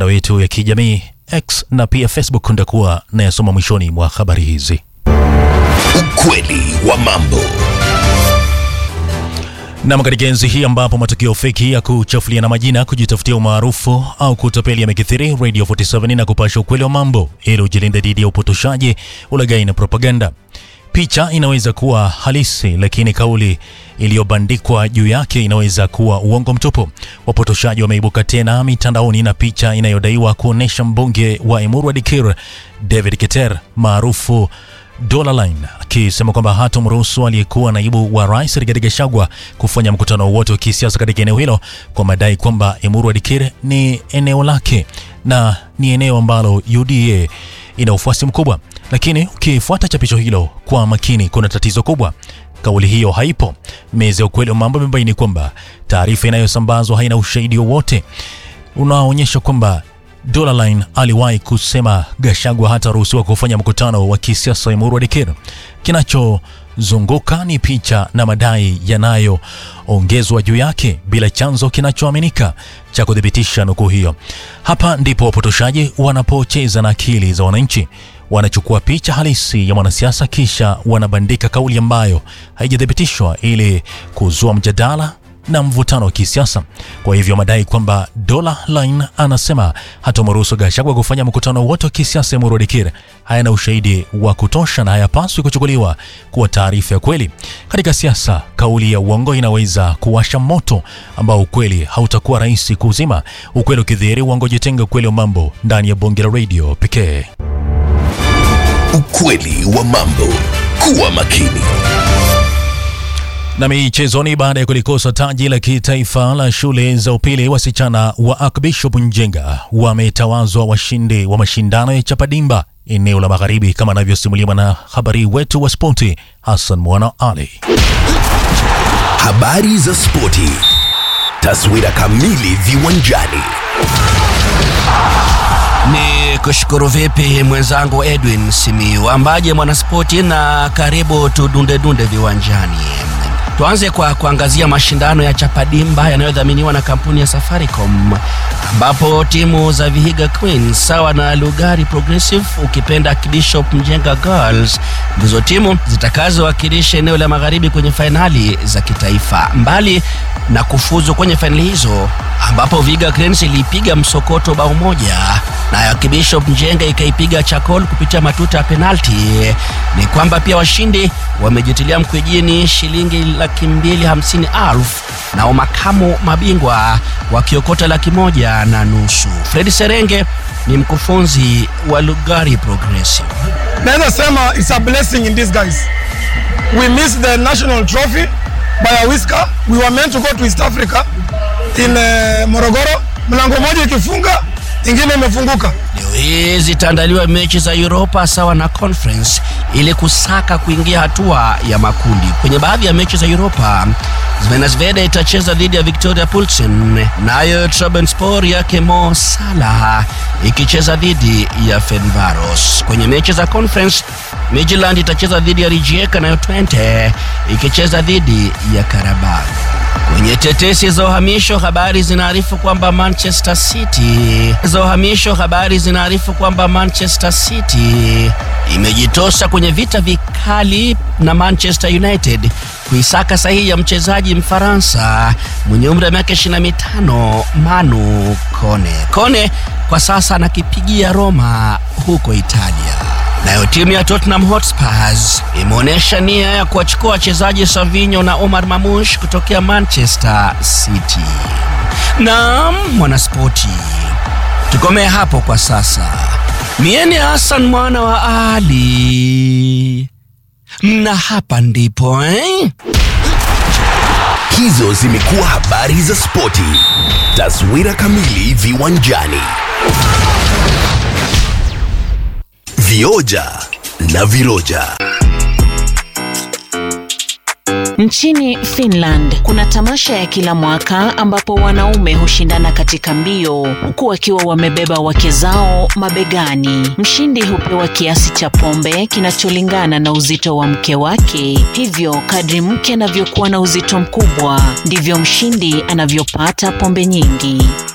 mitandao yetu ya kijamii X na pia Facebook ndakuwa nayasoma mwishoni mwa habari hizi. Ukweli wa mambo. Nam, katika enzi hii ambapo matukio feki ya kuchafuliana majina, kujitafutia umaarufu au kutapeli yamekithiri, Radio 47 na kupasha ukweli wa mambo ili ujilinde dhidi ya upotoshaji, ulaghai na propaganda. Picha inaweza kuwa halisi, lakini kauli iliyobandikwa juu yake inaweza kuwa uongo mtupu. Wapotoshaji wameibuka tena mitandaoni na picha inayodaiwa kuonyesha mbunge wa Emurua Dikir David Keter maarufu Dollarline akisema kwamba hatomruhusu aliyekuwa naibu wa rais Rigathi Gachagua kufanya mkutano wowote wa kisiasa katika eneo hilo kwa madai kwamba Emurua Dikir ni eneo lake na ni eneo ambalo UDA ina ufuasi mkubwa. Lakini ukifuata chapisho hilo kwa makini, kuna tatizo kubwa. Kauli hiyo haipo. Meza ya ukweli wa mambo imebaini kwamba taarifa inayosambazwa haina ushahidi wowote unaoonyesha kwamba Dollarline aliwahi kusema Gachagua hataruhusiwa kufanya mkutano wa kisiasa Emurua Dikir. Kinachozunguka ni picha na madai yanayoongezwa juu yake bila chanzo kinachoaminika cha kuthibitisha nukuu hiyo. Hapa ndipo wapotoshaji wanapocheza na akili za wananchi. Wanachukua picha halisi ya mwanasiasa kisha wanabandika kauli ambayo haijathibitishwa ili kuzua mjadala na mvutano wa kisiasa. Kwa hivyo madai kwamba Dollarline anasema hatomruhusu Gachagua kufanya mkutano wote wa kisiasa Emurua Dikir hayana ushahidi wa kutosha na hayapaswi kuchukuliwa kuwa taarifa ya kweli. Katika siasa, kauli ya uongo inaweza kuwasha moto ambao ukweli hautakuwa rahisi kuuzima. Ukweli ukidhihiri, uongo jitenga. Ukweli wa mambo ndani ya bonge la radio pekee. Ukweli wa mambo. Kuwa makini. Na michezoni, baada ya kulikosa taji la kitaifa la shule za upili, wasichana wa Archbishop Njenga wametawazwa washindi wa mashindano ya Chapadimba eneo la Magharibi, kama anavyosimuliwa na habari wetu wa spoti Hassan Mwana Ali. Habari za spoti. Taswira kamili viwanjani. Ni kushukuru vipi mwenzangu Edwin Simiu, ambaje mwanaspoti, na karibu tudundedunde viwanjani. Tuanze kwa kuangazia mashindano ya Chapadimba yanayodhaminiwa na kampuni ya Safaricom, ambapo timu za Vihiga Queens sawa na Lugari Progressive ukipenda Bishop Mjenga Girls ndizo timu zitakazowakilisha eneo la magharibi kwenye fainali za kitaifa. Mbali na kufuzu kwenye fainali hizo, ambapo Vihiga Queens ilipiga msokoto bao moja na Bishop Mjenga ikaipiga Chakol kupitia matuta ya penalti, ni kwamba pia washindi wamejitilia mkwijini shilingi laki mbili hamsini elfu nao makamu mabingwa wakiokota laki moja na nusu. Fredi Serenge ni mkufunzi wa Lugari Progressive. Naweza sema it's a blessing in disguise. We missed the national trophy by a whisker. We were meant to go to East Africa in uh, Morogoro. Mlango moja ikifunga ingine imefunguka. Leo hii zitaandaliwa mechi za Europa sawa na Conference ili kusaka kuingia hatua ya makundi. Kwenye baadhi ya mechi za Europa, Zvezda itacheza dhidi ya Victoria Pilsen, nayo Trabzonspor yake Mo Salah ikicheza dhidi ya Fenerbahce. Kwenye mechi za Conference, Midtjylland itacheza dhidi ya Rijeka, nayo Twente ikicheza dhidi ya Karabag. Kwenye tetesi za uhamisho, habari zinaarifu kwamba Manchester City za uhamisho, habari zinaarifu kwamba Manchester City imejitosa kwenye vita vikali na Manchester United kuisaka sahihi ya mchezaji Mfaransa mwenye umri wa miaka 25 Manu Kone. Kone kwa sasa anakipigia Roma huko Italia. Nayo timu ya Tottenham Hotspurs imeonyesha nia ya kuwachukua wachezaji Savinho na Omar Mamush kutokea Manchester City. Naam, mwanaspoti, tukomee hapo kwa sasa. Mieni Hassan mwana wa Ali, na hapa ndipo eh? Hizo zimekuwa habari za spoti. Taswira kamili viwanjani. Vioja na viroja. Nchini Finland kuna tamasha ya kila mwaka ambapo wanaume hushindana katika mbio huku wakiwa wamebeba wake zao mabegani. Mshindi hupewa kiasi cha pombe kinacholingana na uzito wa mke wake. Hivyo kadri mke anavyokuwa na uzito mkubwa ndivyo mshindi anavyopata pombe nyingi.